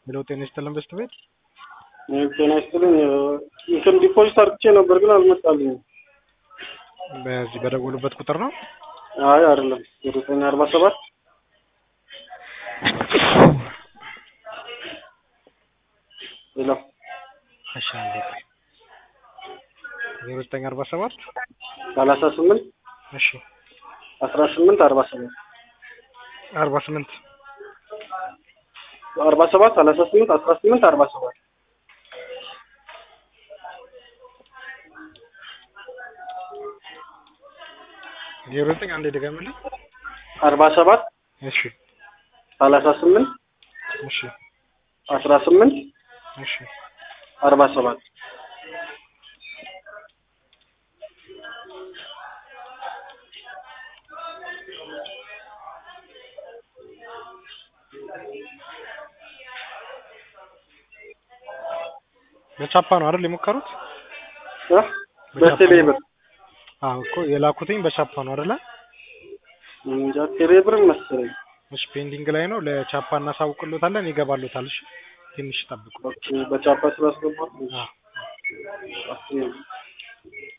ሄሎ ጤና ይስጥልን በስት ቤት ጤና ይስጥልኝ። እንትን ዲፖዚት አድርጌ ነበር ግን አልመጣልኝም። በዚህ በደወሉበት ቁጥር ነው። አይ አይደለም፣ ዘጠኝ አርባ ሰባት ሄሎ እሺ አንዴ ቆይ። ዜሮ ዘጠኝ አርባ ሰባት ሰላሳ ስምንት እሺ አስራ ስምንት አርባ ሰባት አርባ ስምንት አርባ ሰባት ሰላሳ ስምንት አስራ ስምንት አርባ ሰባት ዜሮ ዘጠኝ አንዴ ድገምልኝ። አርባ ሰባት እሺ ሰላሳ ስምንት እሺ አስራ ስምንት እሺ አርባ ሰባት በቻፓ ነው አይደል የሞከሩት? እ በቴሌ ብር አዎ እኮ የላኩትኝ በቻፓ ነው አይደለ? እንጃ ቴሌ ብር መሰለኝ። እሺ ፔንዲንግ ላይ ነው። ለቻፓ እናሳውቅሎታለን፣ ይገባሎታል። እሺ ትንሽ ጠብቁ። ኦኬ በቻፓ ስላስገባት አዎ አስቴ